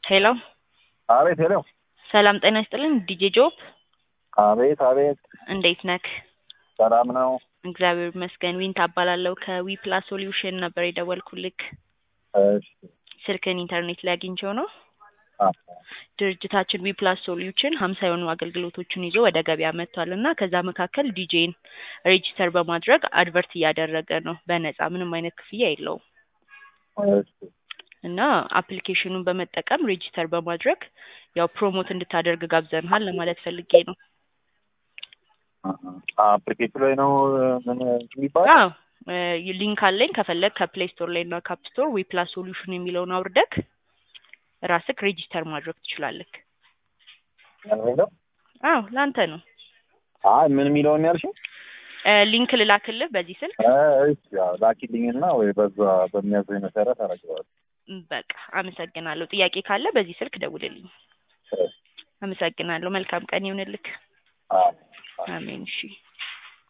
ሄሎ አቤት ሄሎ ሰላም ጤና ይስጥልን ዲጄ ጆብ አቤት አቤት እንዴት ነክ? ሰላም ነው እግዚአብሔር ይመስገን ዊን ታባላለሁ ከዊ ፕላስ ሶሉሽን ነበር የደወልኩልክ እሺ ስልክን ኢንተርኔት ላይ አግኝቼው ነው አ ድርጅታችን ዊ ፕላስ ሶሉሽን ሀምሳ የሆኑ አገልግሎቶችን ይዞ ወደ ገበያ መጥቷል እና ከዛ መካከል ዲጄን ሬጂስተር በማድረግ አድቨርት እያደረገ ነው በነፃ ምንም አይነት ክፍያ የለውም እሺ እና አፕሊኬሽኑን በመጠቀም ሬጂስተር በማድረግ ያው ፕሮሞት እንድታደርግ ጋብዘንሃል ለማለት ፈልጌ ነው አፕሊኬሽን ላይ ነው ምን የሚባል አዎ እ ሊንክ አለኝ ከፈለግ ከፕሌይ ስቶር ላይ እና ካፕ ስቶር ዊ ፕላስ ሶሉሽን የሚለውን አውርደክ ራስክ ሬጂስተር ማድረግ ትችላለክ ነው አዎ ለአንተ ነው አይ ምን የሚለውን ያልሽኝ እ ሊንክ ልላክልህ በዚህ ስልክ እሺ ያው ላኪልኝና ወይ በዛ በሚያዘኝ መሰረት አደርገዋለሁ ም፣ በቃ አመሰግናለሁ ጥያቄ ካለ በዚህ ስልክ ደውልልኝ አመሰግናለሁ መልካም ቀን ይሁንልክ አዎ አሜን እሺ